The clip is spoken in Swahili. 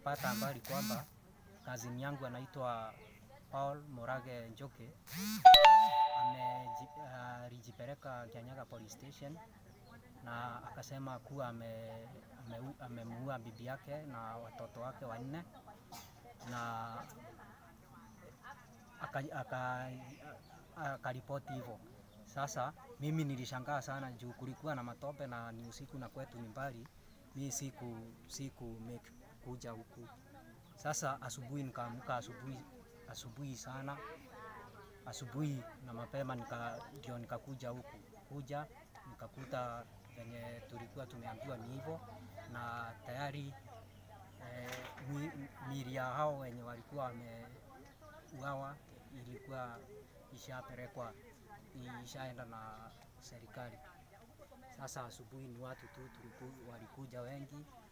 nikapata habari kwamba kazini yangu anaitwa Paul Morage Njoke ameji- alijipeleka Kianyaga police station na akasema kuwa ame- ameu- amemuua bibi yake na watoto wake wanne na akaripoti aka, aka akaripoti hivyo. Sasa mimi nilishangaa sana juu kulikuwa na matope na ni usiku na kwetu ni mbali, mi siku siku make kuja huku. Sasa asubuhi nikaamka asubuhi asubuhi sana asubuhi na mapema nika, ndio nikakuja huku kuja nikakuta venye tulikuwa tumeambiwa ni hivyo, na tayari eh, mi- miili ya hao wenye walikuwa wameuawa ilikuwa ishapelekwa ishaenda na serikali. Sasa asubuhi ni watu tu tuliku, walikuja wengi